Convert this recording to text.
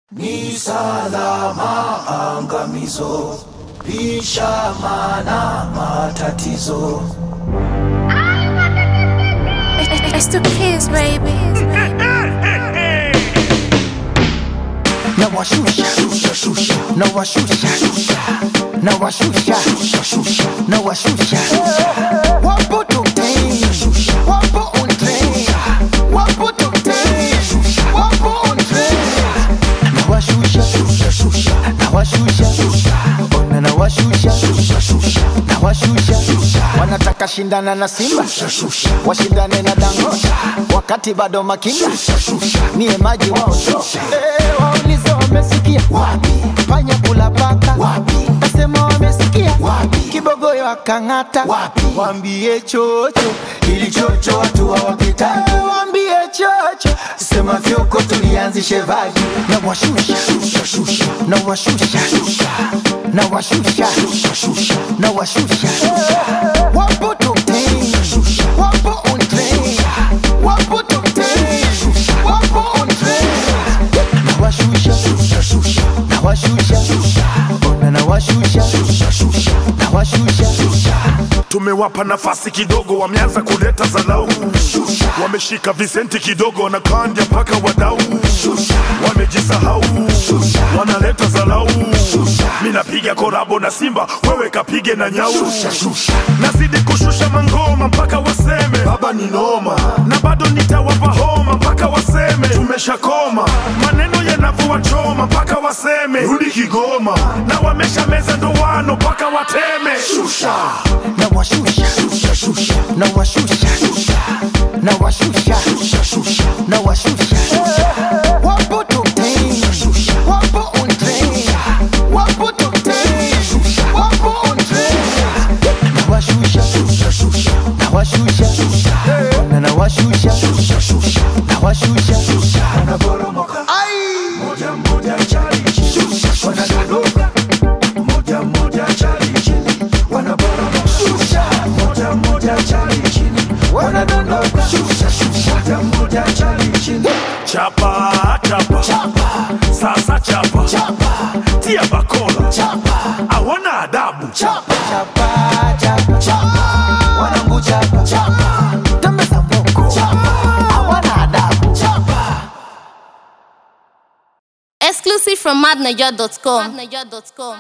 Ni salama angamizo, lisha mana matatizo. It's the kids, baby. nawashusha nawashusha nawashusha nawashusha wapo tokten wapo on train wapo tokten wapo on train nawashusha nawashusha ona nawashusha nawashusha wanataka shindana na simba washindane na dangosha wakati bado makinda niye maji waoto Eh, waulize wamesikia wapi panya kula paka wapi nasema wamesikia wapi kibogoyo akang'ata wapi wambie chocho ili chocho watu hawapitaki Eh, wambie chocho sema fyoko tulianzishe vaji na washusha na washusha na washusha na washusha wapo top 10 wapo on train wapo top 10 wapo on train nawashusha nawashusha ona nawashusha nawashusha tumewapa nafasi kidogo, wameanza kuleta zalau, wameshika visenti kidogo, wanakanja mpaka wadau, wamejisahau, wanaleta zalau. Mi napiga korabo na Simba, wewe kapige na nyau, nazidi kushusha mangoma mpaka waseme baba ni noma, na bado nitawapa homa mpaka waseme tumeshakoma, maneno yanavyowachoma mpaka waseme rudi Kigoma, na wamesha meza ndoano mpaka wateme shusha nawashusha nawashusha nawashusha nawashusha wapo top 10 wapo on train wapo top 10 wapo on train nawashusha nawashusha ona nawashusha nawashusha Wanaporomoka moja moja chali chini, wanadondoka moja moja chali chini, wanaporomoka moja moja chali chini, wanadondoka moja moja chali chini. chapa chapa, sasa chapa, tia bakola hawana adabu chapa chapa chapa wanangu chapa chapa tembeza mboko chapa hawana adabu chapa Exclusive from madnaja.com.